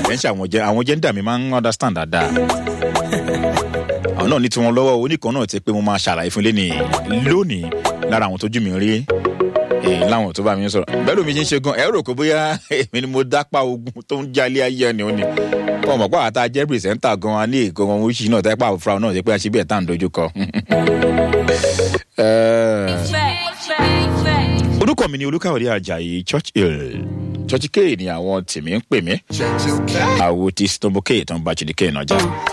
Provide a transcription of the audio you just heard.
ẹ̀ ń ṣe àwọn jẹ́ àwọn gender mi máa ń understand dáadáa àwọn náà ní tiwọn lọ́wọ́ oníkan náà ti pé mo máa ṣàlàyé fún lẹ́nìí lónìí lára àwọn tójú mi rí èyí láwọn tó bá mi sọ̀rọ̀ bẹ́ẹ̀ lómi ṣe ń ṣe gan ẹ rò pé bóyá èmi ni mo dápá ogun tó ń jalè ayé ẹni ó ní wọn mọ̀ pé àwọn tá a jẹ́ pìrìsẹ́ńtà gan wa ní èkó wọn oríṣi náà tẹ́pẹ́ àwọn fúra náà ṣe pé a ṣe bí ẹ̀ tá à ń dojú kọ. orúkọ mi ni olúkàwé ajayi church hill church k ni àwọn tèmi ń pè mí àwo ti stombo k tó ń bá chidike náà jà.